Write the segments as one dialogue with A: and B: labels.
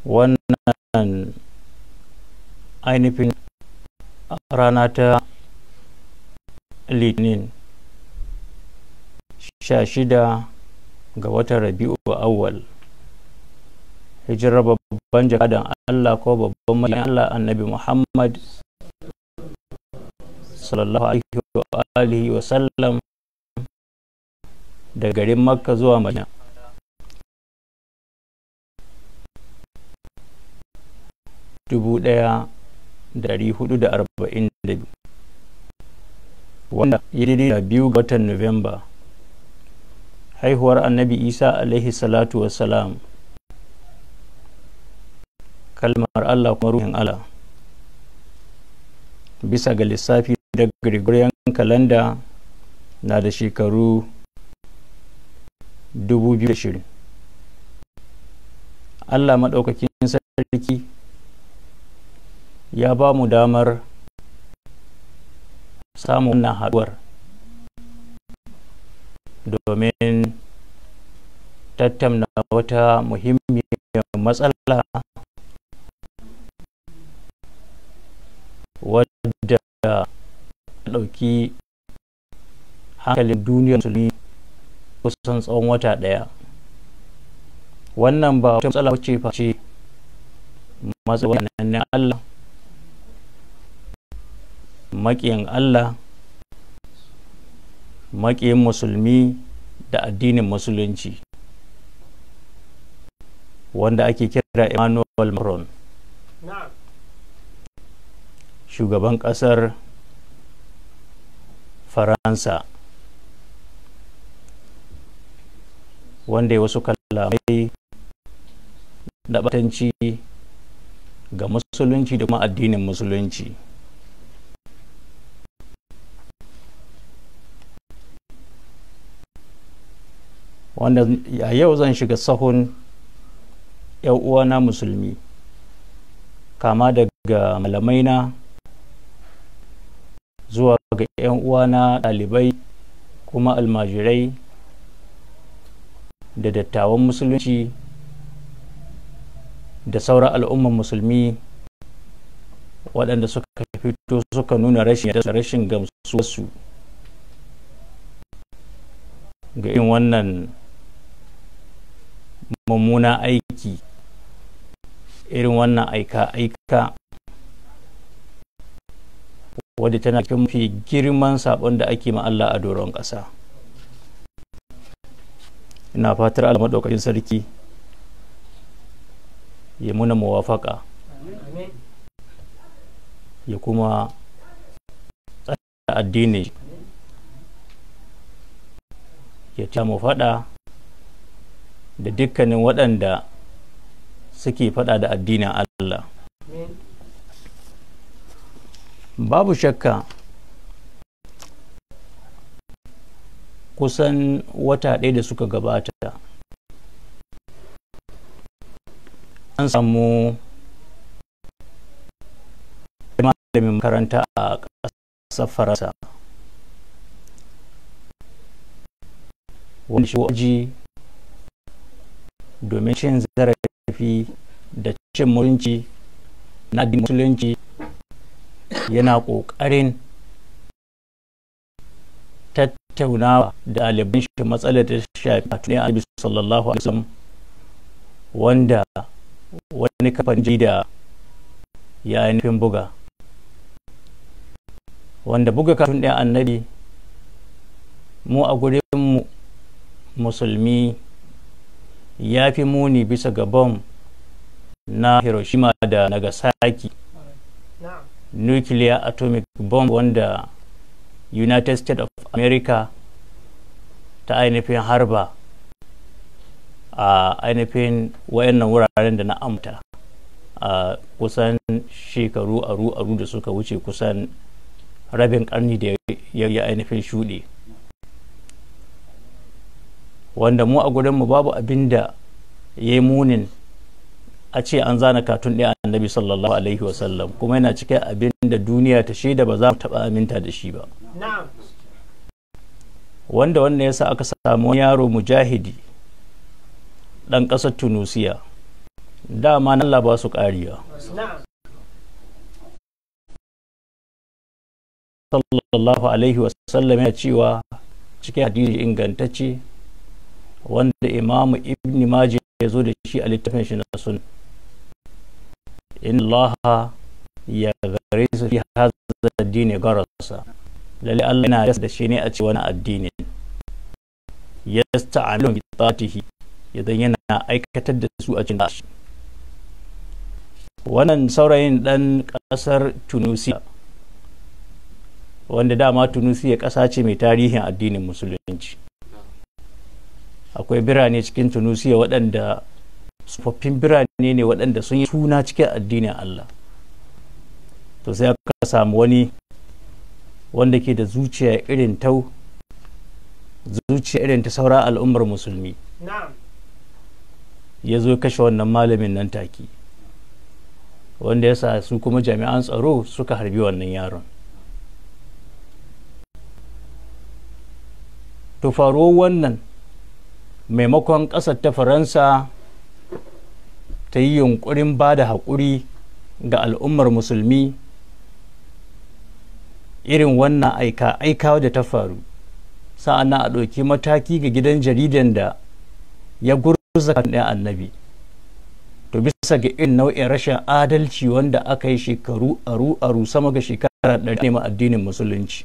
A: wannan ainihin rana ta litinin sha shida ga watan rabi'u awwal hijirar babban jakadan Allah ko babban mai Allah annabi Muhammad sallallahu alaihi wa sallam da garin makka zuwa madina dubu ɗaya dari hudu da arba'in da biyu wanda ya daidai da biyu ga watan nuwamba haihuwar annabi isa alaihi salatu wassalam kalmar allah kuma ruhin allah bisa ga lissafi da gregorian kalanda na da shekaru 2020 allah maɗaukakin sarki ya ba mu damar samun wannan haɗuwar domin tattauna wata muhimmiyar matsala wadda ɗauki hankalin duniyar musulmi kusan tsawon wata ɗaya wannan ba wata matsala wacce face matsayin na Allah maƙiyin Allah maƙiyin musulmi da addinin musulunci wanda ake kira Emmanuel Macron shugaban ƙasar Faransa wanda ya wasu kalamai da batanci ga musulunci da kuma addinin musulunci wanda a yau zan shiga sahun uwana musulmi kama daga malamaina zuwa ga 'yan uwana ɗalibai kuma almajirai da dattawan musulunci da sauran al'umman musulmi waɗanda suka fito suka nuna rashin rashin gamsuwarsu ga irin wannan mummuna aiki irin wannan aika-aika wadda tana cikin mafi girman sabon da ake ma Allah a doron ƙasa ina fatar Allah maɗaukakin sarki ya muna muwafaka ya kuma tsada addini ya ta mu faɗa da dukkanin waɗanda suke faɗa da addinin Allah babu shakka kusan wata ɗaya da suka gabata an samu malamin makaranta a ƙasar faransa wanda shi waji domin cin zarafi da cin mutunci na musulunci yana ƙoƙarin tattaunawa da ɗaliban shi matsalar da shafi a tunan alibi sallallahu alaihi wasallam wanda wani kafan da ya ainihin buga wanda buga kafin ɗaya annabi mu a gurin musulmi ya fi muni bisa ga bom na hiroshima da nagasaki nuclear atomic bomb wanda united states of america ta ainihin harba a ainihin wayannan wuraren da na amta a kusan shekaru aru-aru da suka wuce kusan rabin karni da ya yi ainihin shuɗe wanda mu a gurinmu babu abin da ya yi munin a ce an zana katun ɗaya annabi sallallahu alaihi wasallam kuma yana cikin abin da duniya ta shaida ba za mu taɓa aminta da shi ba wanda wannan ya sa aka samu yaro mujahidi ɗan ƙasar tunusiya dama na Allah ba su ƙariya
B: na'am
A: sallallahu alaihi wasallam ya cewa cikin hadisi ingantacce wanda imamu ibn majah ya zo da shi a littafin shi na sun in Allah ya gare su fi hazza addini garasa lalle Allah yana yasa da shi ne a ce wani addini ya sta'amilu bi tatihi idan yana aikatar da su a cikin shi wannan saurayin dan kasar tunisia wanda dama tunisia ƙasa ce mai tarihin addinin musulunci akwai birane cikin tunisia waɗanda tsofaffin birane ne waɗanda sun yi suna cikin addinin allah to sai aka samu wani wanda ke da zuciya irin tau zuciya irin ta saura al'ummar musulmi
B: na'am
A: ya zo kashe wannan malamin nan take wanda ya sa su kuma jami'an tsaro suka harbi wannan yaron to faruwar wannan maimakon ƙasar ta faransa ta yi yunkurin ba da haƙuri ga al'ummar musulmi irin wannan aika aika da ta faru sa'an a ɗauki mataki ga gidan jaridan da ya gurza kan ɗaya annabi to bisa ga irin nau'in rashin adalci wanda aka yi shekaru aru aru sama ga shekara ɗari neman addinin musulunci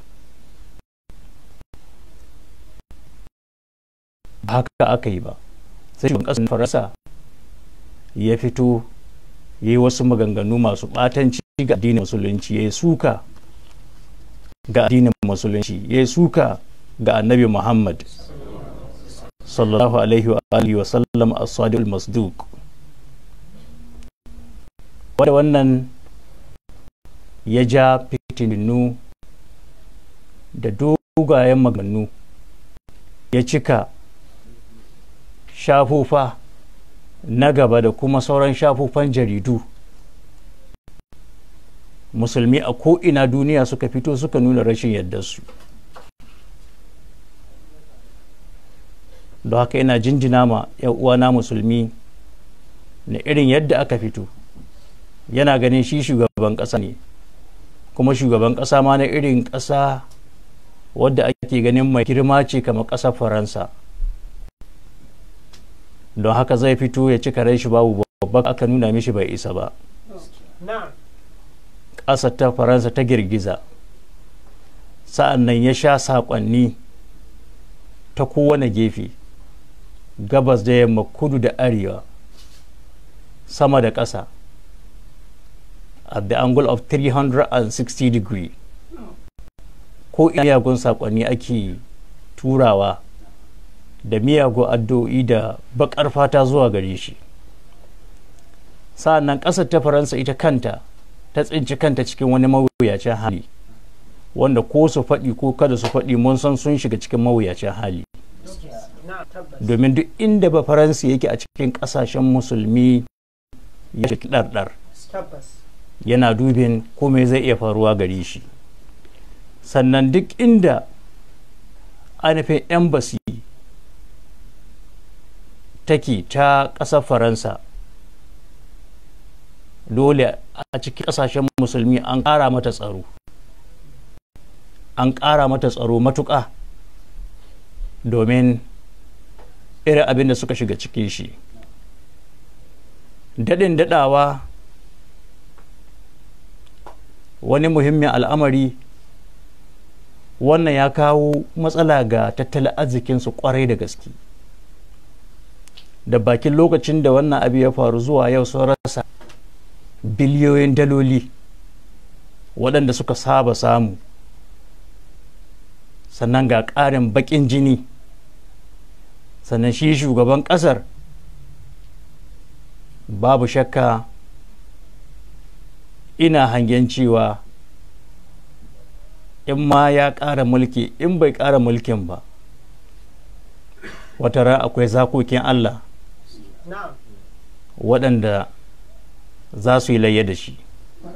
A: haka aka yi ba sai shugaban ƙasar faransa ya fito ya yi wasu maganganu masu ɓatanci ga addinin musulunci ya yi suka ga addinin musulunci ya yi suka ga annabi muhammad sallallahu alaihi wa alihi wa sallam as-sadiq masduq wanda wannan ya ja fitinu da dogayen maganganu ya cika shafufa na gaba da kuma sauran shafufan jaridu musulmi a ko'ina duniya suka fito suka nuna rashin su don haka ina jinjina ma uwana musulmi na irin yadda aka fito yana ganin shi shugaban ƙasa ne kuma shugaban ƙasa ma na irin ƙasa wadda ake ganin mai girma ce kamar ƙasar faransa don haka zai fito ya cika rai shi babu babba aka nuna mishi bai isa ba
B: na'am
A: ƙasar ta faransa ta girgiza sa'an nan ya sha saƙonni ta kowane gefe gabas da yamma kudu da arewa sama da ƙasa at the angle of 360 degree ko iyagun saƙonni ake turawa da miyagun addu'o'i da baƙar fata zuwa gare shi sa'an nan ƙasar ta faransa ita kanta ta tsinci kanta cikin wani mawuyacin hali wanda ko su faɗi ko kada su faɗi mun san sun shiga cikin mawuyacin hali
B: na'am tabbas
A: domin duk inda ba faransa yake a cikin ƙasashen musulmi ya shi ɗarɗar
B: tabbas
A: yana dubin komai zai iya faruwa gare shi sannan duk inda ainihin embassy take ta ƙasar faransa dole a cikin ƙasashen musulmi an ƙara mata tsaro an ƙara mata tsaro matuƙa domin irin abin da suka shiga cikin shi daɗin daɗawa wani muhimmin al'amari wannan ya kawo matsala ga tattalin arzikinsu kwarai da gaske da bakin lokacin da wannan abu ya faru zuwa yau sun rasa biliyoyin daloli waɗanda suka saba samu sannan ga ƙarin baƙin jini sannan shi shugaban ƙasar babu shakka ina hangen cewa in ma ya ƙara mulki in bai ƙara mulkin ba wata ran akwai zakokin Allah
B: na'am
A: waɗanda za su yi layya da shi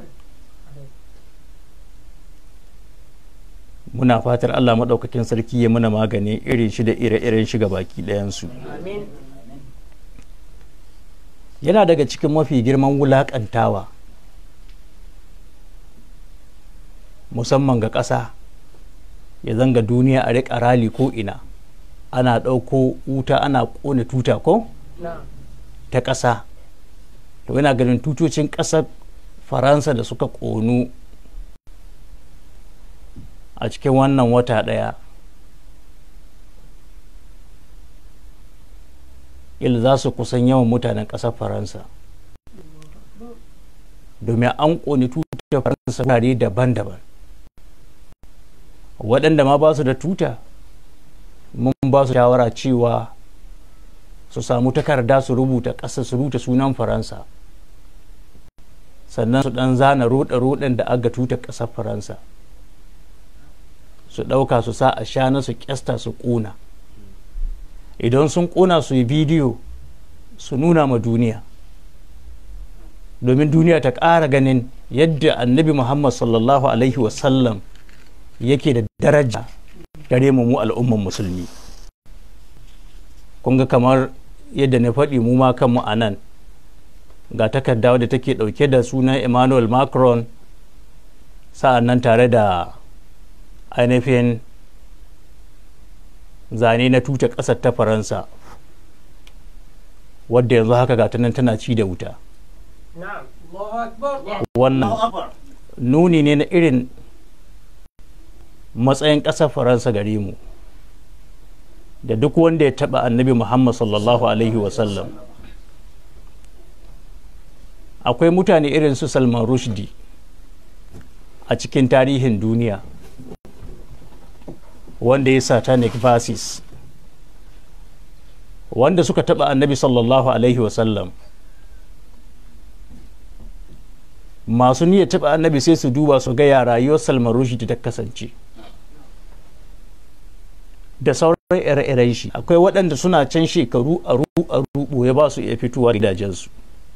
A: muna fatar Allah maɗaukakin sarki ya muna magani irin shi da ire-iren shi ga baki ɗayansu
B: amin
A: yana daga cikin mafi girman wulaƙantawa musamman ga ƙasa ya zanga duniya a riƙa rali ko ina ana ɗauko wuta ana ƙone tuta ko
B: na'am
A: ta ƙasa to yana ganin tutocin ƙasar faransa da suka ƙonu a cikin wannan wata ɗaya il za su kusan yawan mutanen ƙasar faransa domin an ƙone tutar faransa wurare daban-daban waɗanda ma ba su da tuta mun ba su shawara cewa su samu takarda su rubuta ƙasa su rubuta sunan faransa sannan su ɗan zana roɗe-roɗen da aga tuta ƙasar faransa su ɗauka su sa a shana su ƙyasta su ƙuna idan sun ƙuna su yi bidiyo su nuna ma duniya domin duniya ta ƙara ganin yadda annabi muhammad sallallahu alaihi wasallam yake da daraja gare mu mu al'umman musulmi kun ga kamar yadda na faɗi mu ma kanmu a nan ga takarda wadda take ɗauke da sunan emmanuel macron sa'an nan tare da ainihin zane na tuta ƙasar ta faransa wadda yanzu haka ga ta nan tana ci da wuta
B: na'am Allahu akbar
A: wannan nuni ne na irin matsayin ƙasar faransa gare mu da duk wanda ya taɓa annabi muhammad sallallahu alaihi wasallam akwai mutane irin su salman rushdie a cikin tarihin duniya wanda ya satanic verses wanda suka taɓa annabi sallallahu alaihi wasallam masu niyyar taɓa annabi sai su duba su ga ya rayuwar salman rushdie ta kasance da sauran ire-iren shi akwai waɗanda suna can shekaru a ruɓo ya ba su iya fitowa gidajensu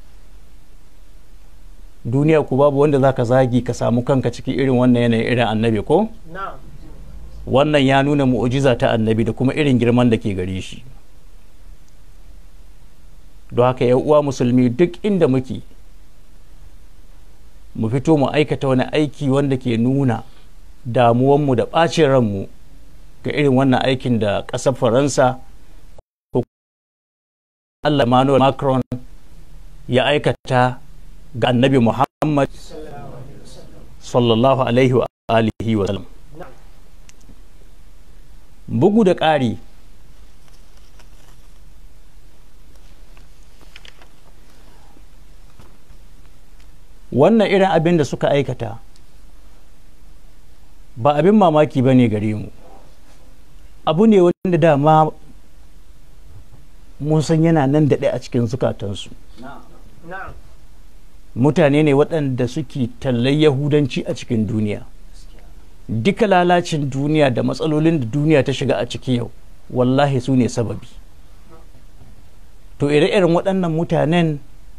A: duniya ku babu wanda za ka zagi ka samu kanka cikin irin wannan yanayin irin annabi ko
B: na'am
A: wannan ya nuna mu'ujiza ta annabi da kuma irin girman da ke gare shi don haka ya uwa musulmi duk inda muke mu fito mu aikata wani aiki wanda ke nuna damuwanmu da ɓacin ranmu ga irin wannan aikin da ƙasar faransa ko Allah Emmanuel Macron ya aikata ga annabi Muhammad sallallahu alaihi wa alihi wa sallam bugu da ƙari wannan irin abin da suka aikata ba abin mamaki ba ne gare mu abu ne wanda dama mun san yana nan daɗe a cikin zukatansu
B: na'am
A: mutane ne waɗanda suke tallar yahudanci a cikin duniya duka lalacin duniya da matsalolin da duniya ta shiga a ciki yau wallahi su ne sababi to ire-iren waɗannan mutanen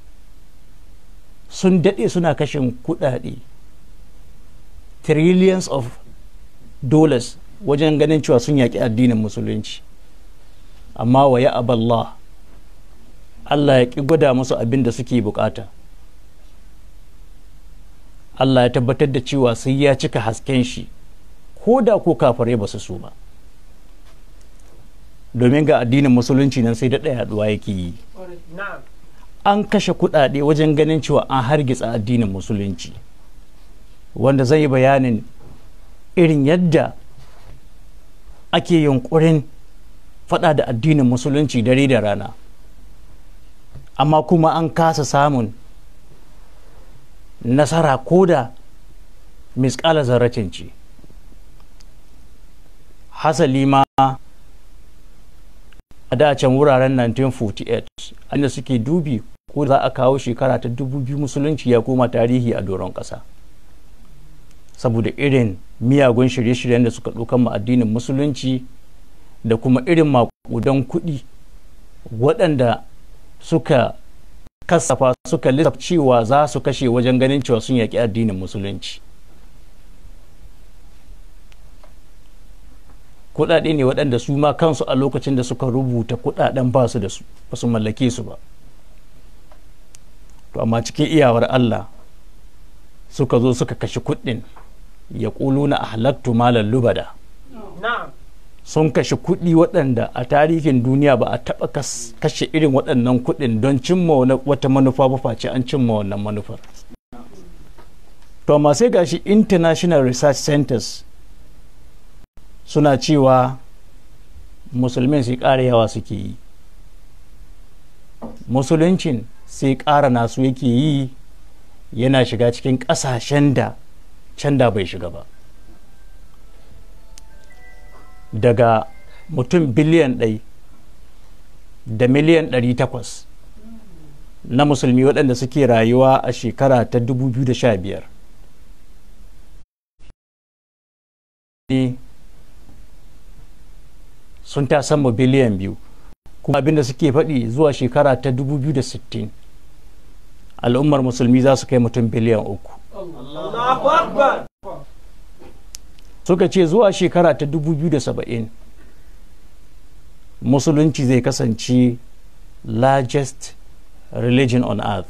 A: sun daɗe suna kashin kuɗaɗe trillions of dollars wajen ganin cewa sun yaƙi addinin musulunci amma wa ya aballah Allah ya ƙi gwada musu abin da suke bukata Allah ya tabbatar da cewa sai ya cika hasken shi ko da ko kafare ba su so ba domin ga addinin musulunci nan sai daɗa yaduwa yake yi
B: na'am
A: an kashe kuɗaɗe wajen ganin cewa an hargitsa addinin musulunci wanda zai yi bayanin irin yadda ake yunkurin faɗa da addinin musulunci dare da rana amma kuma an kasa samun nasara ko da miskala zarratin ce hasali ma a dacen wuraren 1948 inda suke dubi ko za a kawo shekara ta 2000 musulunci ya koma tarihi a doron ƙasa saboda irin miyagun shirye-shiryen da suka ɗaukan ma addinin musulunci da kuma irin makudan kuɗi waɗanda suka kasafa suka lissafa cewa za su kashe wajen ganin cewa sun yaƙi addinin musulunci kuɗaɗe ne waɗanda su ma kansu a lokacin da suka rubuta kuɗaɗen ba su da su ba su mallake su ba to amma cikin iyawar Allah suka zo suka kashe kuɗin ya na a halattu malar lubada
B: نعم
A: sun kashe kuɗi waɗanda a tarihin duniya ba a taɓa kas- kashe irin waɗannan kuɗin don cimma wani- wata manufa ba face an cimma wannan manufar to amma sai gashi international research centers suna cewa musulmin sai ƙara yawa suke yi musuluncin sai ƙara nasu yake yi yana shiga cikin ƙasashen da can da bai shiga ba daga mutum biliyan ɗai da miliyan ɗari takwas na musulmi waɗanda suke rayuwa a shekara ta 2015 ne sun ta sama biliyan biyu kuma abinda suke faɗi zuwa shekara ta 2060 al'ummar musulmi za su kai mutum biliyan uku
B: الله أكبر
A: suka ce zuwa shekara ta 2070 musulunci zai kasance largest religion on earth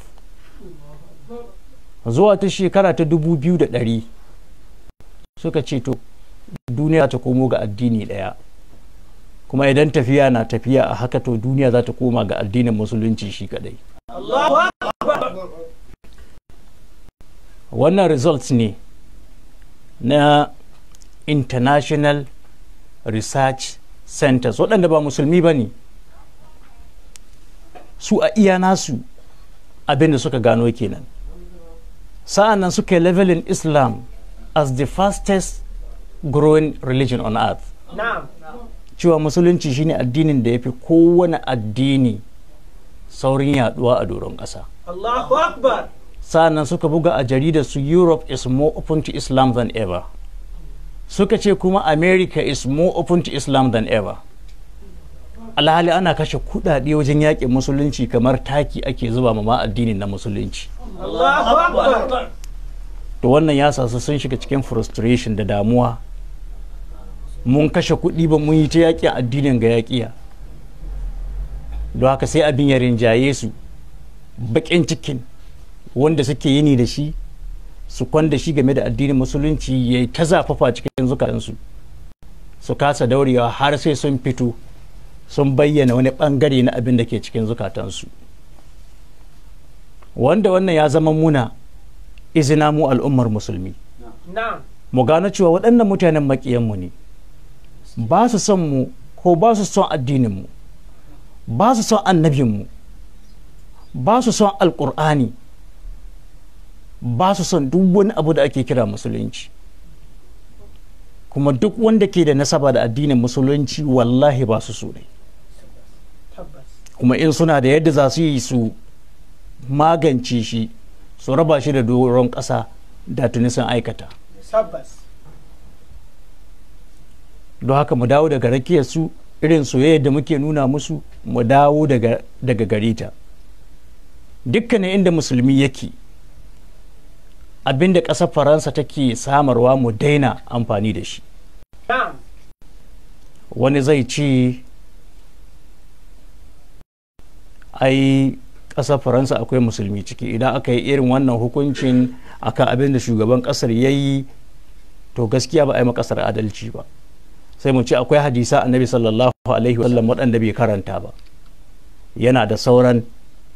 A: zuwa ta shekara ta 2100 suka ce to duniya ta komo ga addini daya kuma idan tafiya na tafiya a haka to duniya za ta koma ga addinin musulunci shi kadai
B: الله أكبر
A: wannan results ne na international research centers waɗanda ba musulmi ba ne su a iya nasu abinda suka gano kenan sa'an nan suka yi levelin islam as the fastest growing religion on earth
B: نعم
A: cewa musulunci shine addinin da ya fi kowane addini saurin yaduwa a doron ƙasa
B: الله أكبر
A: sa'annan suka buga a jaridar su europe is more open to islam than ever suka ce kuma america is more open to islam than ever alhali ana kashe kudade wajen yaƙin musulunci kamar taki ake zuba ma ma addinin na musulunci
B: الله أكبر
A: to wannan ya sa su sun shiga cikin frustration da damuwa mun kashe kuɗi ba mun yi ta yaƙin addinin ga yaƙiya don haka sai abin ya rinjaye su baƙin cikin wanda suke yini da shi su kwanda shi game da addinin musulunci ya yi ta zafafa cikin zukatansu su kasa daurewa har sai sun fito sun bayyana wani ɓangare na abin da ke cikin zukatansu wanda wannan ya zama muna izina mu al'ummar musulmi
B: نعم
A: mu gano cewa waɗannan mutanen maƙiyanmu ne ba su son mu ko ba su son addininmu ba su son annabinmu ba su son alƙur'ani ba su son duk wani abu da ake kira musulunci kuma duk wanda ke da nasaba da addinin musulunci wallahi ba su so ne
B: تبس
A: kuma in suna da yadda za su yi su magance shi su raba shi da doron ƙasa da tuni sun aikata
B: تبس
A: don haka mu dawo daga rakiyar su irin soyayya da muke nuna musu mu dawo daga daga gare ta dukkanin inda musulmi yake abinda ƙasar faransa take samarwa mu daina amfani da shi
B: نعم
A: wani zai ce ai ƙasar faransa akwai musulmi ciki idan aka yi irin wannan hukuncin akan abin da shugaban ƙasar ya yi to gaskiya ba a yi ma ƙasar adalci ba sai mu ce akwai hadisa annabi sallallahu alaihi wasallam waɗanda bai karanta ba yana da sauran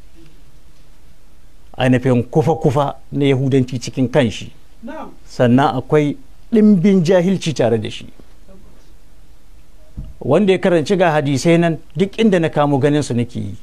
A: ainihin kufa-kufa na yahudanci cikin kanshi
B: نعم
A: sannan akwai ɗimbin jahilci tare da shi wanda ya karanci ga hadisai nan duk inda na kamo ganin su nake yi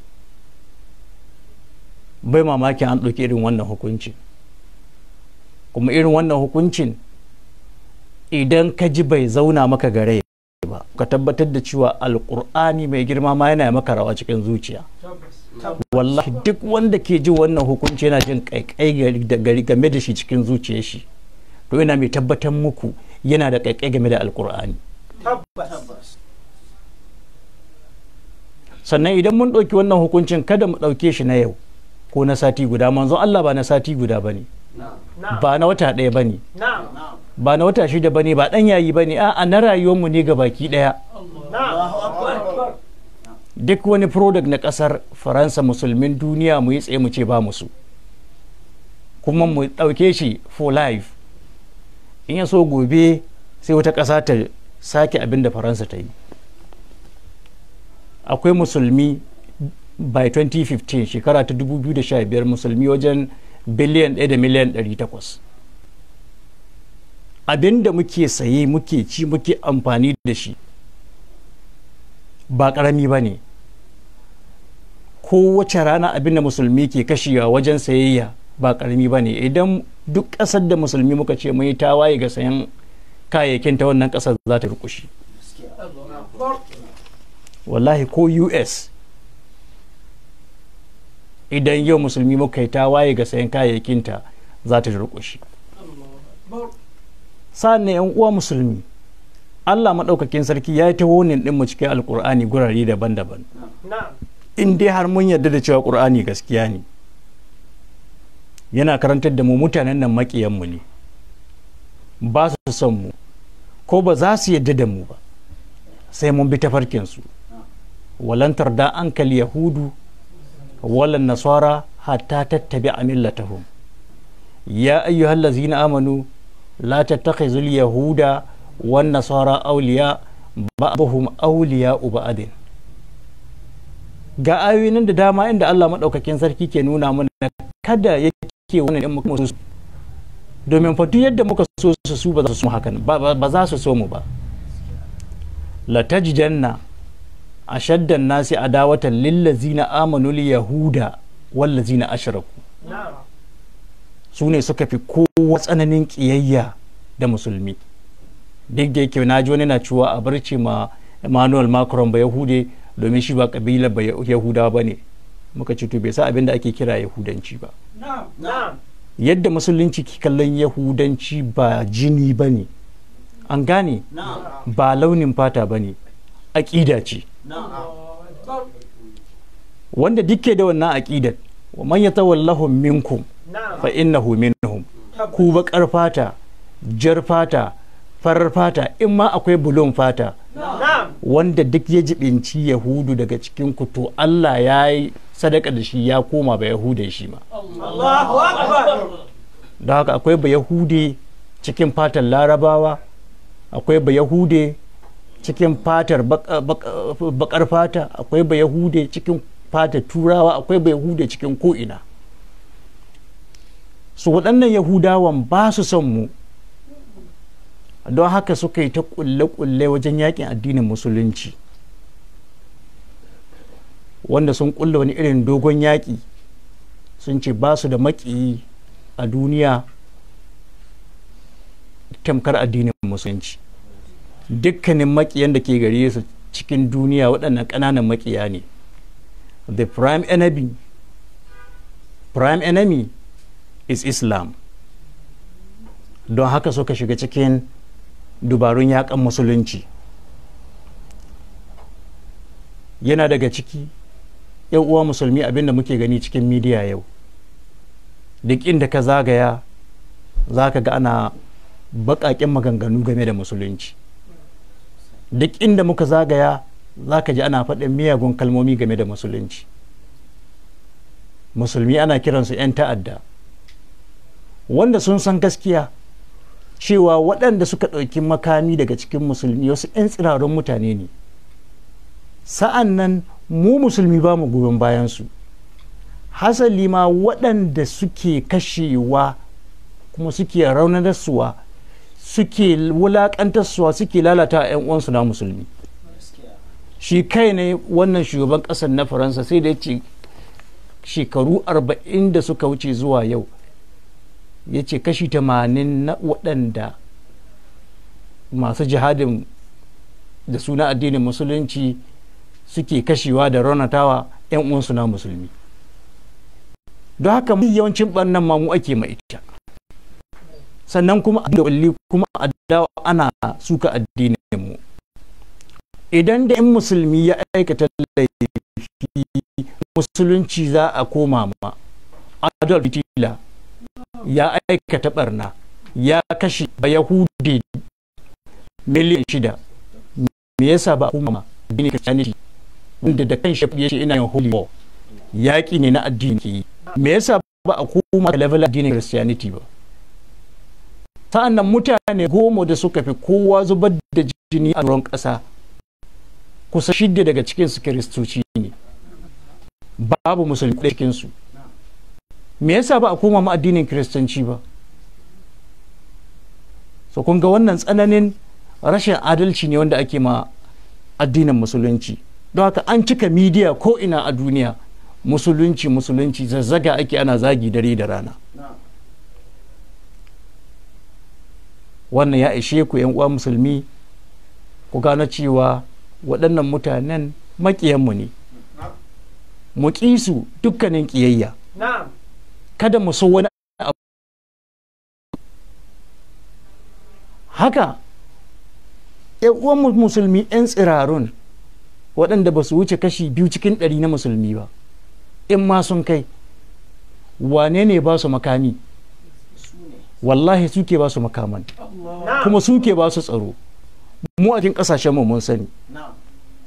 A: bai mamakin an ɗauki irin wannan hukuncin kuma irin wannan hukuncin idan ka ji bai zauna maka gare ba ka tabbatar da cewa alkur'ani mai girma ma yana maka rawa cikin zuciya
B: تبس
A: wallahi duk wanda ke ji wannan hukunci yana jin kaikai gari- da gari game da shi cikin zuciyar shi to yana mai tabbatar muku yana da kaikai game da alkur'ani
B: تبس
A: sannan idan mun ɗauki wannan hukuncin kada mu ɗauke shi na yau ko na sati guda manzon Allah ba na sati guda bane
B: نعم
A: ba na wata ɗaya bane
B: نعم
A: ba na wata shida bane ba ɗan yayi bane a'a na rayuwarmu ne ga baki ɗaya
B: نعم أكبر
A: duk wani product na ƙasar faransa musulmin duniya mu yi tsaye mu ce ba musu kuma mu ɗauke shi for life in ya so gobe sai wata ƙasa ta sake abin da faransa ta yi akwai musulmi by 2015 shekara ta 2015 musulmi wajen biliyan 1 da miliyan 800 abin da muke saye muke ci muke amfani da shi ba ƙarami ba ne kowace rana abin da musulmi ke kashewa wajen sayayya ba ƙarami ba ne idan duk ƙasar da musulmi muka ce mai tawaye ga sayan kayayyakin ta wannan ƙasar za ta rukushi wallahi ko us idan yau musulmi muka yi tawaye ga sayan kayayyakinta za ta rukushi sa'an yan uwa musulmi allah maɗaukakin sarki ya yi ta wonin ɗin mu cikin alkur'ani gurare daban-daban in dai har mun yarda da cewa ƙur'ani gaskiya ne yana karantar da mu mutanen nan maƙiyanmu ne ba su son mu ko ba za su yarda da mu ba sai mun bi tafarkinsu walantar da ankal yahudu walan nasara hatta tattabi a millatahum ya ayyuhal lazina amanu la tattakhizul yahuda wan nasara awliya ba'dhum awliya ba'din ga ayoyin da dama inda Allah madaukakin sarki ke nuna mana kada yake wannan in muka so domin fa duk yadda muka so su su ba za su so hakan ba za su so mu ba la tajidanna ashaddan nasi adawatan lillazina amanu yahuda wallazina ashraku su ne suka fi kowa tsananin kiyayya da musulmi duk da yake na ji wani na cewa a barci ma emmanuel macron ba yahude domin shi ba kabila ba yahuda ba ne muka ce to bai sa abin da ake kira yahudanci ba yadda musulunci ke kallon yahudanci ba jini ba ne an gane ba launin fata ba ne aƙida ce wanda dukke da wannan aƙidar wa man yatawallahum minkum fa innahu minhum ku baƙar fata jar fata farar fata in ma akwai bulon fata wanda duk ya jibinci yahudu daga cikin ku to Allah ya yi sadaka da shi ya koma ba yahudan shi ma da haka akwai ba yahude cikin fatar larabawa akwai ba yahude cikin fatar bakar fata akwai ba yahude cikin fatar turawa akwai ba yahude cikin ko'ina su waɗannan yahudawan ba su son mu don haka suka yi ta kulle-kulle wajen yakin addinin musulunci wanda sun kulle wani irin dogon yaƙi sun ce ba su da maƙiyi a duniya tamkar addinin musulunci dukkanin maƙiyan da ke gare su cikin duniya waɗannan ƙananan maƙiya ne the prime enemy prime enemy is islam don haka suka shiga cikin dubarun yakan musulunci yana daga ciki yan uwa musulmi abinda muke gani cikin midiya yau duk inda ka zagaya za ka ga ana baƙaƙen maganganu game da musulunci duk inda muka zagaya za ka ji ana faɗin miyagun kalmomi game da musulunci musulmi ana kiransu 'yan ta'adda wanda sun san gaskiya cewa waɗanda suka ɗauki makami daga cikin musulmi wasu 'yan tsirarun mutane ne sa'an nan mu musulmi ba mu goyon bayansu hasali ma waɗanda suke kashewa kuma suke raunanarsuwa suke wulaƙantarsuwa suke lalata a 'yan uwansu na musulmi shi kai ne wannan shugaban ƙasar na faransa sai da ya ce shekaru arba'in da suka wuce zuwa yau ya ce kashi tamanin na waɗanda masu jihadin da suna addinin musulunci suke kashewa da raunatawa 'yan uwansu na musulmi don haka yawancin ɓannan mamu ake mai ita sannan kuma a kulli kuma a dawa ana suka addinin mu idan da in musulmi ya aikata laifi musulunci za a koma ma adolf hitler ya aikata barna ya kashe ba yahudi miliyan shida me yasa ba kuma addinin christianity wanda da kan shafi ya ce ina yin holy war yaƙi ne na addini ke yi me yasa ba a koma level addinin christianity ba sa'an nan mutane goma da suka fi kowa zubar da jini a ruwan ƙasa kusa shidda daga cikinsu kiristoci ne babu musulmi ɗaya cikinsu me yasa ba a koma ma addinin kiristanci ba so kun ga wannan tsananin rashin adalci ne wanda ake ma addinin musulunci don haka an cika midiya ko ina a duniya musulunci musulunci zazzaga ake ana zagi dare da rana wannan ya ishe ku yan uwa musulmi ku gano cewa waɗannan mutanen maƙiyanmu ne mu ƙi su dukkanin ƙiyayya
B: Na'am.
A: kada mu so wani abu haka yan uwan musulmi yan tsirarun waɗanda ba su wuce kashi biyu cikin ɗari na musulmi ba in ma sun kai wane ne ba su makami wallahi suke ba su makaman
B: Na'am.
A: kuma suke ba su tsaro mu a cikin ƙasashen mu mun sani
B: Na'am.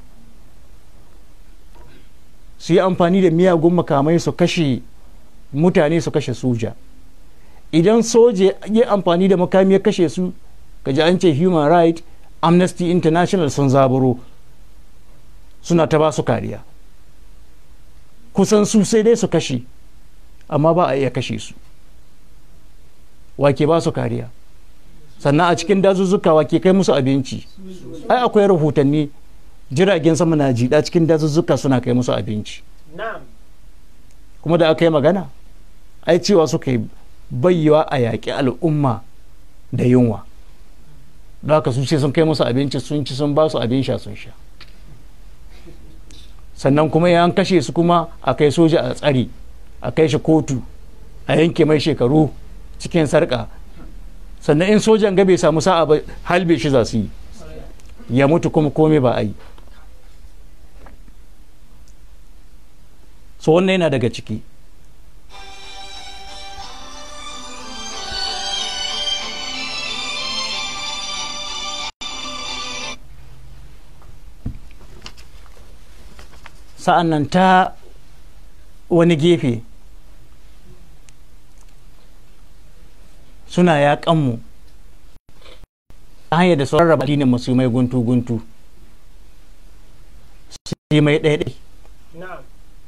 A: su yi amfani da miyagun makamai su kashe mutane su kashe soja idan soja ya amfani da makami ya kashe su kaji an ce human right amnesty international sun zaburo suna ta ba su kariya kusan su sai dai su kashe amma ba a iya kashe su wake ba su kariya sannan a cikin dazuzzuka wake kai musu abinci ai akwai rahotanni jiragen sama na jiɗa cikin dazuzzuka suna kai musu abinci
B: Na'am.
A: kuma da aka yi magana ai cewa suka yi bayyawa a yaƙi al'umma da yunwa don haka su ce sun kai musu abinci sun ci sun ba su abin sha sun sha sannan kuma ya an kashe su kuma a kai soja a tsari a kai shi kotu a yanke mai shekaru cikin sarƙa sannan in sojan ga bai samu sa'a ba halbe shi za su yi ya mutu kuma komai ba a yi so wannan yana daga ciki sa'an nan ta wani gefe suna yaƙanmu ta hanyar da sauran raba addinin musulmai guntu-guntu su yi mai ɗaiɗai
B: Na'am.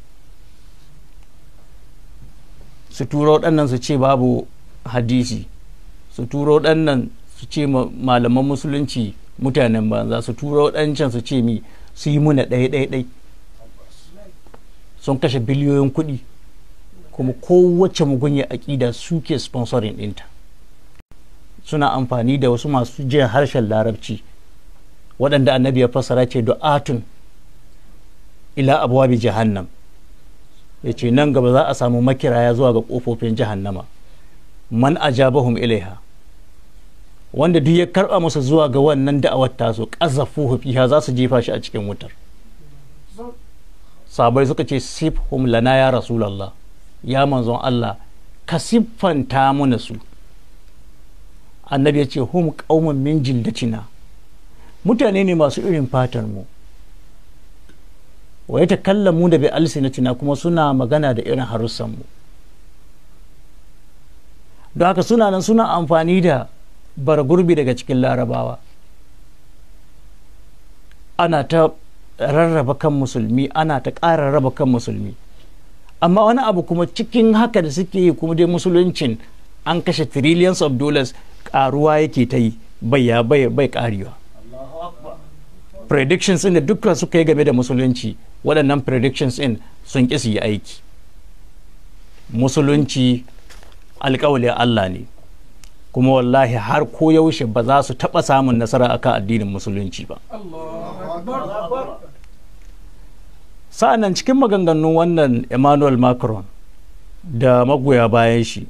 A: su turo waɗannan su ce babu hadisi su turo waɗannan su ce ma- malaman musulunci mutanen banza su turo waɗancan su ce mi su yi muna ɗaya ɗaya ɗai sun kashe biliyoyin kuɗi kuma kowace mugunya aƙida suke sponsoring ɗinta suna amfani da wasu masu jin harshen larabci waɗanda annabi ya fassara ce du'atun ila abuwa bi jahannam ya ce nan gaba za a samu makiraya zuwa ga ƙofofin jahannama man ajabahum ilaiha wanda duk ya karɓa masa zuwa ga wannan da'awar tasu ƙazafuhu fiha za su jefa shi a cikin wutar sabai suka ce sifhum lana ya rasulallah ya manzon Allah ka siffanta mana su annabi ya ce hum qaumun min jildatina mutane ne masu irin fatar mu wa ya mu da bi alsinatina kuma suna magana da irin harussan mu don haka suna nan suna amfani da bargurbi daga cikin larabawa ana ta rarraba kan musulmi ana ta ƙara raba kan musulmi amma wani abu kuma cikin haka da suke yi kuma dai musuluncin an kashe trillions of dollars ƙaruwa yake ta yi bai ya bai bai ƙarewa
B: Allahu Akbar.
A: predictions ɗin da dukkan suka yi game da musulunci waɗannan predictions ɗin sun ƙi su yi aiki musulunci alƙawalin Allah ne kuma wallahi har ko yaushe ba za su taɓa samun nasara akan addinin musulunci ba
B: Allahu Akbar.
A: sa'annan cikin maganganun wannan emmanuel macron da magoya bayan shi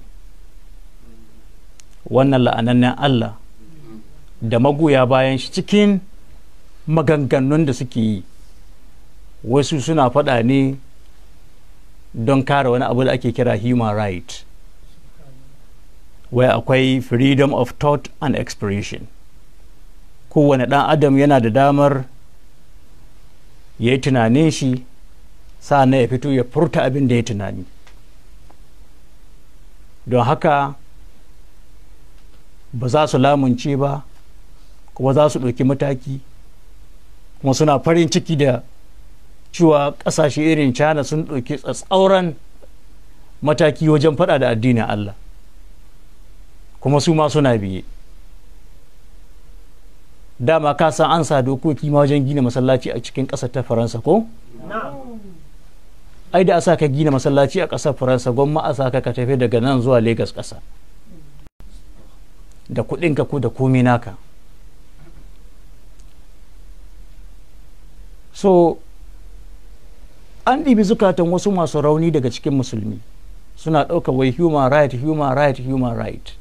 A: wannan la'anannen allah da magoya bayan shi cikin maganganun da suke yi wasu suna faɗa ne don kare wani abu da ake kira human right wai akwai freedom of thought and expression kowane ɗan adam yana da damar ya yi tunanin shi na ya fito ya furta abin da ya tunani don haka ba za su lamunce ba kuma za su ɗauki mataki kuma suna farin ciki da cewa ƙasashe irin china sun ɗauki tsatsauran mataki wajen faɗa da addinin allah kuma su ma suna biye dama ka san an sa dokoki ma wajen gina masallaci a cikin ƙasar ta faransa ko
B: na'am
A: ai da a sa ka gina masallaci a ƙasar faransa gwamma a sa ka ka tafi daga nan zuwa Legas ƙasa da kuɗinka ko da komi naka so an ɗibi zukatan wasu masu rauni daga cikin musulmi suna ɗauka wai human right human right human right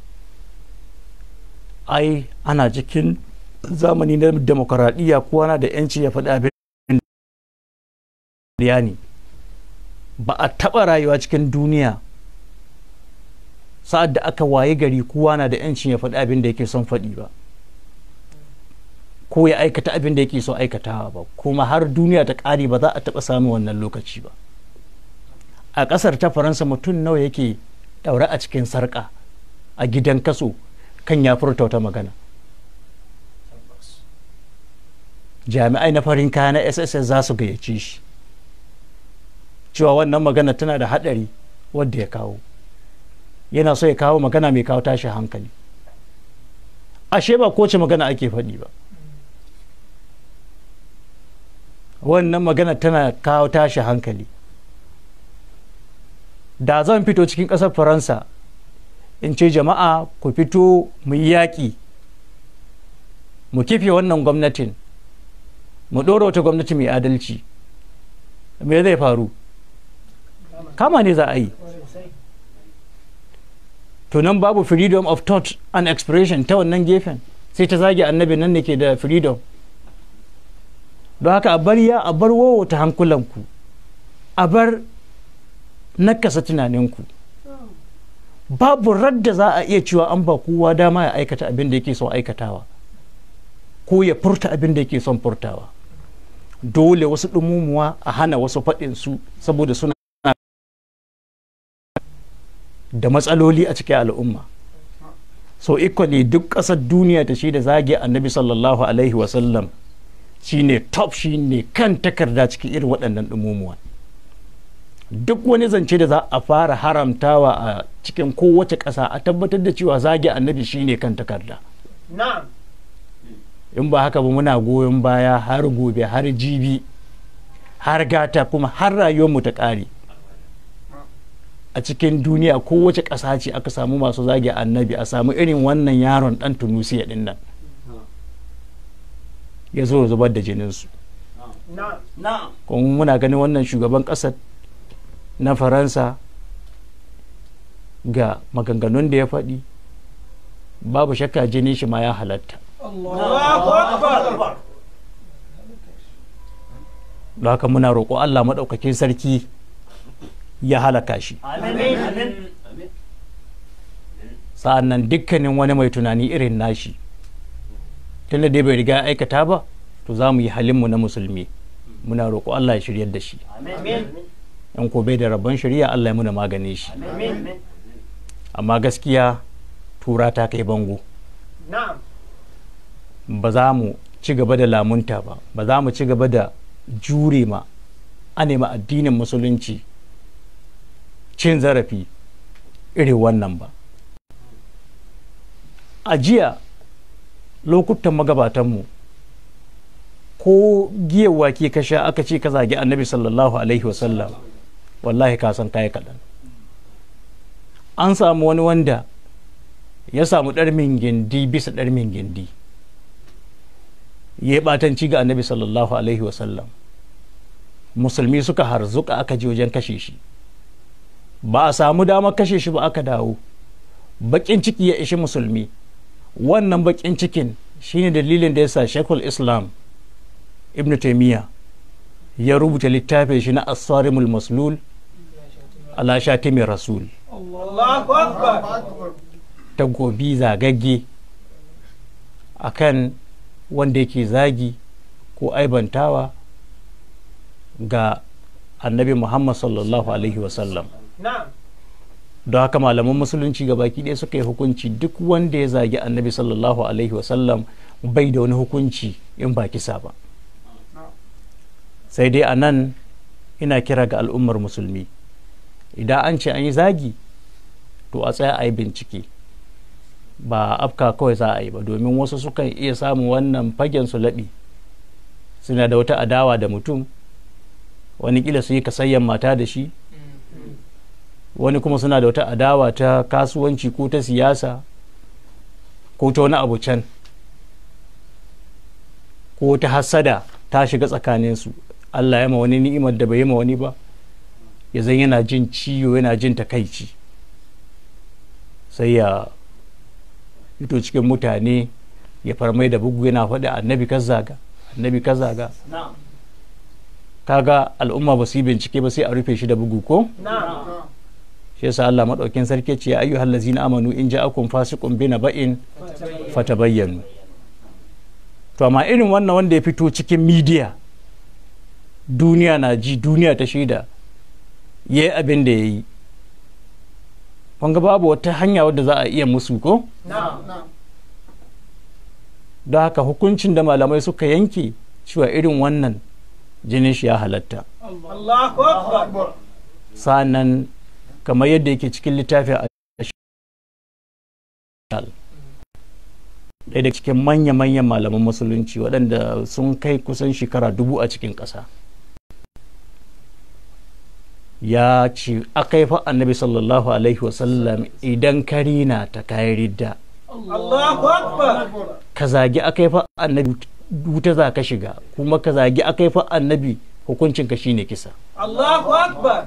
A: ai ana cikin zamani na demokaradiyya kowa na da 'yanci ya faɗi abin da ne ba a taɓa rayuwa cikin duniya sa'ad da aka waye gari kowa na da 'yancin ya faɗi abin da yake son faɗi ba ko ya aikata abin da yake son aikatawa ba kuma har duniya ta ƙare ba za a taɓa samun wannan lokaci ba a ƙasar ta faransa mutum nawa yake ɗaure a cikin sarƙa a gidan kaso kan ya furta wata magana jami'ai na farin kaya na sss za su gayyace shi cewa wannan magana tana da haɗari wadda ya kawo yana so ya kawo magana mai kawo tashi hankali ashe ba kowace magana ake faɗi ba wannan magana tana kawo tashi hankali da zan fito cikin ƙasar faransa in ce jama'a ku fito mu yi yaƙi mu kife wannan gwamnatin mu ɗora wata gwamnati mai adalci me zai faru kama ne za a yi to nan babu freedom of thought and expression ta wannan gefen sai ta zage annabi nan ne ke da freedom don haka a bar ya a bar wowata hankulanku a bar nakasa tunaninku babu radda za a iya cewa an ba kowa dama ya aikata abin da yake son aikatawa ko ya furta abin da yake son furtawa dole wasu ɗumumuwa a hana wasu faɗinsu saboda suna da matsaloli a cikin al'umma so equally duk ƙasar duniya ta shi da zage annabi sallallahu alaihi wasallam shine top shine kan takarda cikin irin waɗannan ɗumumuwa duk wani zance da za a fara haramtawa a cikin kowace ƙasa a tabbatar da cewa zage annabi shine kan takarda
B: na'am
A: in ba haka ba muna goyon baya har gobe har jibi har gata kuma har rayuwarmu ta ƙare a cikin duniya kowace ƙasa ce aka samu masu zage annabi a samu irin wannan yaron ɗan tunusiya ɗin nan ya zo zubar da jininsu
B: na'am na'am
A: kuma muna ganin wannan shugaban ƙasar na faransa ga maganganun da ya faɗi babu shakka jinin shi ma ya halatta
B: Allahu akbar
A: don haka muna roƙo allah maɗaukakin sarki ya halaka shi
B: amin amin
A: sa'an nan dukkanin wani mai tunani irin nashi tunda dai bai riga ya aikata ba to za mu yi halinmu na musulmi muna roƙo allah ya shiryar da shi
B: amin
A: in ko bai da rabon shari'a allah ya muna maganin shi
B: amin
A: amma gaskiya tura ta kai bango
B: na'am
A: ba za mu ci gaba da lamunta ba ba za mu ci gaba da jure ma a nema addinin musulunci cin zarafi irin wannan ba a jiya lokutan magabatanmu ko giyawa ke kasha aka ce ka zagi annabi sallallahu alaihi wasallam wallahi ka san kayi kaɗan an samu wani wanda ya samu ɗarmin gindi bisa ɗarmin gindi ya yi ɓatanci ga annabi sallallahu alaihi wasallam musulmi suka harzuka aka je wajen kashe shi ba a samu damar kashe shi ba aka dawo baƙin ciki ya ishi musulmi wannan baƙin cikin shine dalilin da ya sa shekul islam ibn taimiyya ya rubuta littafin shi na asarimul maslul ala shatimin rasul
B: Allahu akbar
A: ta gobi zagagge a kan wanda yake zagi ko aibantawa ga annabi muhammad sallallahu alaihi wasallam
B: na'am
A: don haka malaman musulunci ga baki ɗaya suka yi hukunci duk wanda ya zagi annabi sallallahu alaihi wasallam bai da wani hukunci in ba kisa ba sai dai a nan ina kira ga al'ummar musulmi idan an ce an yi zagi to a tsaya a yi bincike ba afka kawai za a yi ba domin wasu sukan iya samun wannan fagen su laɓi suna da wata adawa da mutum wani kila su yi kasayyan mata da shi wani kuma suna da wata adawa ta kasuwanci ko ta siyasa ko ta wani abu can ko ta hassada ta shiga tsakaninsu allah ya ma wani ni'imar da bai yi ma wani ba ya zan yana jin ciwo yana jin takaici sai ya fito cikin mutane ya farmai da bugu yana faɗi annabi kazaga annabi kazaga
B: na'am
A: kaga al'umma ba su yi bincike ba sai a rufe shi da bugu ko
B: na'am
A: shi yasa Allah madaukin sarki ce ya ayyuhal ladzina amanu in ja'akum fasiqun bi naba'in fatabayyanu to amma irin wannan wanda ya fito cikin media duniya na ji duniya ta shaida yayi abin da yayi kun ga babu wata hanya wadda za a iya musu ko
B: na'am
A: don haka hukuncin da malamai suka yanke cewa irin wannan jinin shi ya halatta
B: Allahu akbar
A: sa'annan kamar yadda yake cikin littafin a ɗaya da cikin manya-manyan malaman musulunci waɗanda sun kai kusan shekara dubu a cikin ƙasa ya ce aka fa annabi sallallahu alaihi wasallam idan karina ta kayi ridda
B: Allahu akbar
A: ka zagi aka fa annabi wuta za ka shiga kuma ka zagi aka fa annabi hukuncinka shine kisa
B: Allahu akbar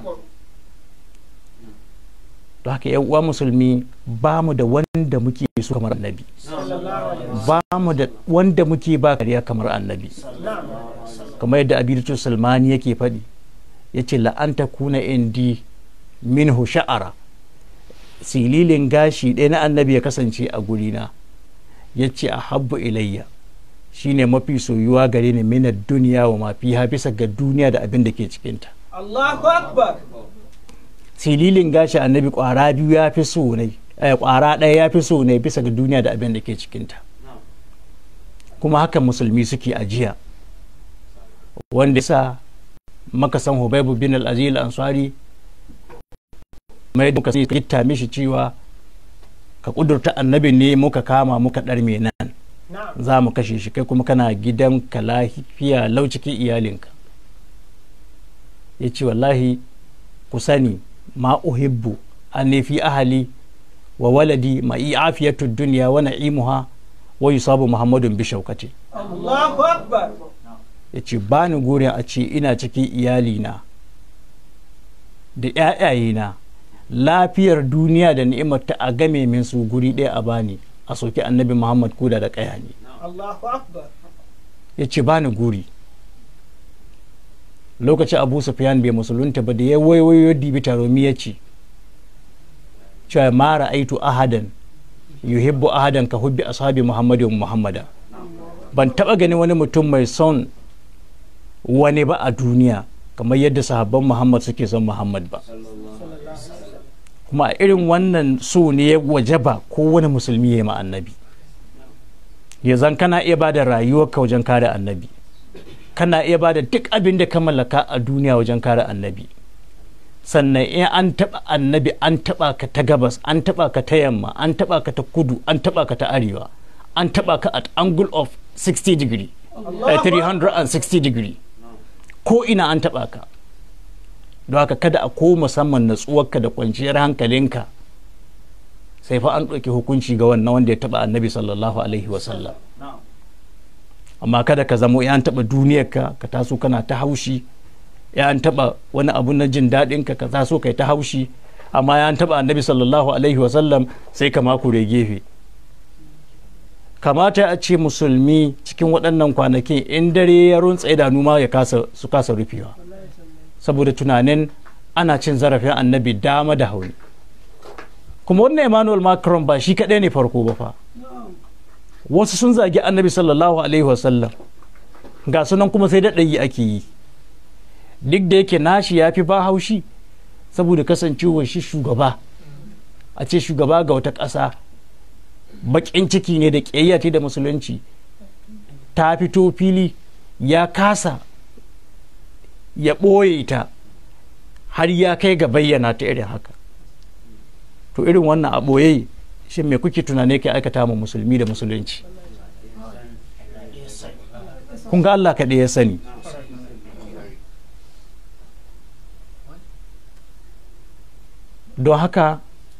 A: don haka yan uwa musulmi ba mu da wanda muke so kamar annabi ba mu da wanda muke ba kariya kamar annabi kamar yadda abidatu salmani yake faɗi ya ce la'anta kuna indi minhu sha'ara sililin gashi ɗaya na annabi ya kasance a gurina ya ce a habbu ilayya shine mafi soyuwa gare ni minar duniya wa mafi bisa ga duniya da abin da ke cikinta
B: Allahu akbar
A: sililin gashi annabi kwara biyu ya fi so ne eh, kwara ɗaya ya fi so ne bisa ga duniya da abin da ke cikinta kuma haka musulmi suke ajiya wanda sa maka san hubaibu bin al-azil ansari mai da muka sai gitta mishi cewa ka kudurta annabi ne muka kama muka ɗarme nan
B: na'am
A: za mu kashe shi kai kuma kana gidan ka lafiya lau cikin iyalinka ya ce wallahi ku sani ma uhibbu an fi ahali wa waladi ma afiyatu duniya wa na'imuha wa yusabu muhammadun bi shaukati
B: Allahu akbar
A: ya ce ba ni gurin a ce ina cikin iyalina da ‘ya'yayena lafiyar duniya da ni'imar ta a game min su guri ɗaya a bani a soki annabi muhammad kuda da ƙaya ne
B: Allahu akbar
A: ya ce ba ni guri lokacin abu sufyan bai musulunta ba da ya waiwayo dibi taromi ya ce cewa ma ra'aitu ahadan yuhibbu ahadan ka hubbi ashabi muhammadin muhammada ban taba gani wani mutum mai son wani ba a duniya kamar yadda sahabban muhammad suke son muhammad ba kuma a irin wannan so ne ya wajaba kowane musulmi ya yi ma annabi ya zan kana iya ba da rayuwarka wajen kare annabi kana iya ba da duk abin da ka mallaka a duniya wajen kare annabi sannan in an taɓa annabi an taɓa ka ta gabas an taɓa ka ta yamma an taɓa ka ta kudu an taɓa ka ta arewa an taɓa ka at angle of 60 degree eh, 360 degree ko ina an taɓa ka don haka kada a ko musamman natsuwarka da kwanciyar hankalinka sai fa an ɗauki hukunci ga wannan wanda ya taɓa annabi sallallahu alaihi wasallam amma kada ka zamo ya taɓa duniyarka ka taso kana ta haushi ya an taɓa wani abu na jin daɗinka ka taso kai ta haushi amma ya an taɓa annabi sallallahu alaihi wasallam sai ka makure gefe kamata a ce musulmi cikin waɗannan kwanakin in dare ya runtsa idanu ma ya kasa su kasa rufewa saboda tunanin ana cin zarafin annabi dama da hauni kuma wannan emmanuel macron ba shi kaɗai ne farko ba fa wasu sun zagi annabi sallallahu alaihi wasallam ga sunan kuma sai daɗayi ake yi duk da yake nashi ya fi ba haushi saboda kasancewar shi shugaba a ce shugaba ga wata ƙasa baƙin ciki ne da ƙiyayya da musulunci ta fito fili ya kasa ya ɓoye ta har ya kai ga bayyana ta irin haka to irin wannan a ɓoye shi me kuke tunane ke aikata ma musulmi da musulunci kun ga Allah kaɗai ya sani don haka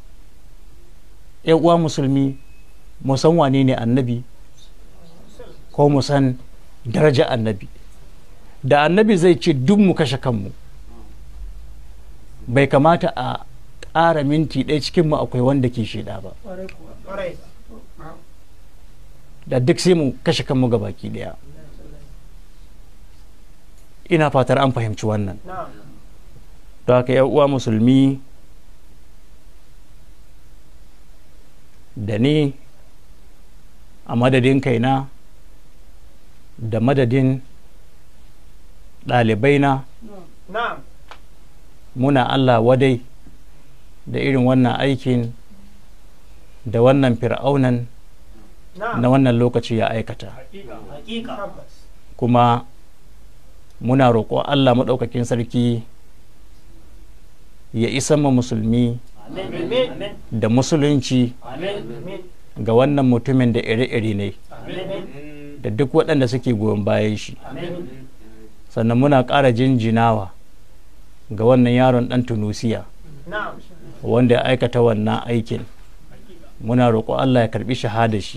A: uwa musulmi mu san wane ne annabi ko mu san daraja annabi da annabi zai ce duk mu kashe kanmu bai kamata a ƙara minti ɗaya cikinmu akwai wanda ke shaida ba da duk sai mu kashe kanmu ga baki ɗaya ina fatar an fahimci wannan don haka uwa musulmi da ni a madadin kaina da madadin ɗalibaina muna Allah wadai da irin wannan aikin da wannan fir'aunan na wannan lokaci ya aikata kuma muna roƙo Allah maɗaukakin sarki ya isa ma musulmi da musulunci ga wannan mutumin da ire-ire ne da duk waɗanda suke goyon bayan shi sannan muna ƙara jinjinawa ga wannan yaron ɗan tunusiya wanda ya aikata wannan aikin muna roƙo Allah ya karɓi shahada shi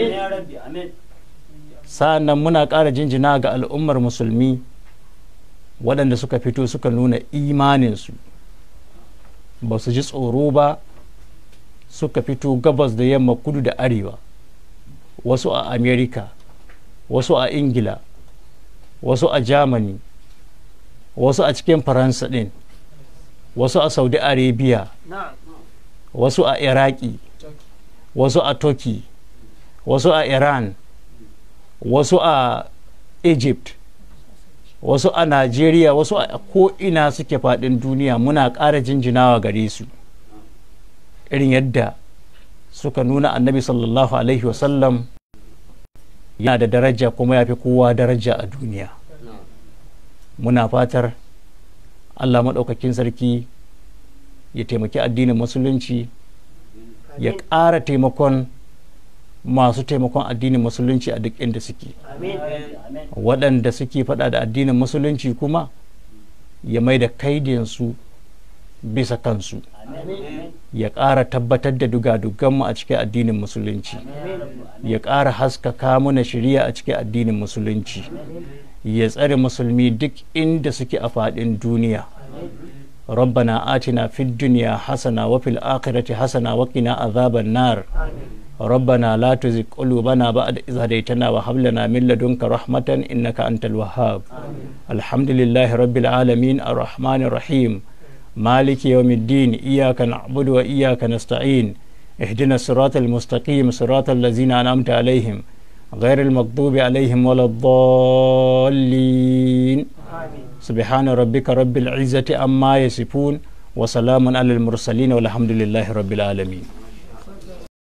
A: sa'annan muna ƙara jinjina ga al'ummar musulmi waɗanda suka fito suka nuna imaninsu ba su ji tsoro ba suka fito gabas da yamma kudu da arewa wasu a amerika wasu a ingila wasu a germany wasu a cikin faransa din wasu a saudi arabia wasu a iraki wasu a turkey wasu a iran wasu a egypt wasu a Najeriya wasu a ko'ina suke faɗin duniya muna ƙara jinjinawa gare su irin yadda suka nuna annabi sallallahu alaihi wasallam yana da daraja kuma ya fi kowa daraja a duniya muna fatar Allah maɗaukakin sarki ya taimaki addinin musulunci ya ƙara taimakon masu taimakon addinin musulunci a duk inda suke waɗanda suke faɗa da addinin musulunci kuma ya mai da kaidinsu bisa kansu ya ƙara tabbatar da dugaduganmu a cikin addinin musulunci ya ƙara haskaka muna shirya a cikin addinin musulunci ya tsare musulmi duk inda suke a faɗin duniya ربنا آتنا في الدنيا حسنة وفي الآخرة حسنة وقنا عذاب النار ربنا لا تزغ قلوبنا بعد إذ هديتنا وهب لنا من لدنك رحمة إنك أنت الوهاب الحمد لله رب العالمين الرحمن الرحيم مالك يوم الدين إياك نعبد وإياك نستعين اهدنا الصراط المستقيم صراط الذين أنعمت عليهم غير المغضوب عليهم ولا الضالين سبحان ربك رب العزة عما يصفون وسلام على المرسلين والحمد لله رب العالمين